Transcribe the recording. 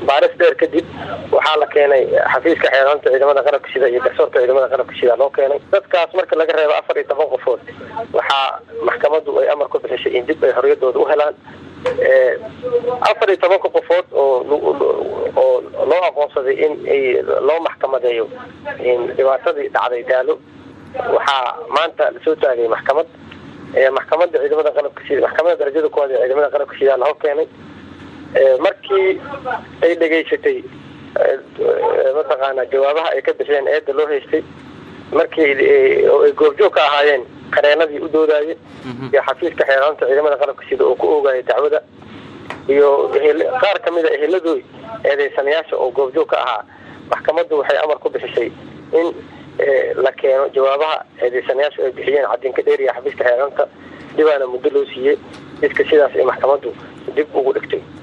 baaris dheer kadib waxaa la keenay xafiiska xeeraanta ciidamada qalabka sida iyo garsoorka ciidamada qalabka sida loo keenay dadkaas marka laga reebo afar iyo toban qofood waxaa maxkamadu ay amar ku bixisay in dib ay xorriyadooda u helaan afar iyo tobanka qofood oo oo loo aqoonsaday in loo maxkamadeeyo dhibaatadii dhacday daalo waxaa maanta lasoo taagay maxkamad maxkamada ciidamada qalabka sida maxkamada darajada koowaad ee ciidamada qalabka sida la hor keenay markii ay dhegaysatay mataqaana jawaabaha ay ka bixiyeen eedda loo haystay markii ay goobjoog ka ahaayeen qareenadii u doodayay iyo xafiiska xeeraanta ciidamada qalabka sida oo ku oogaya dacwada iyo qaar kamid a eheladooy eedeysanayaasha oo goobjoog ka ahaa maxkamaddu waxay amar ku bixisay in la keeno jawaabaha eedeysanayaashu ay bixiyeen cadinka dheeriya xafiiska xeeraanta dhibaana muddo loo siiyey jidka sidaas ay maxkamaddu dib ugu dhigtay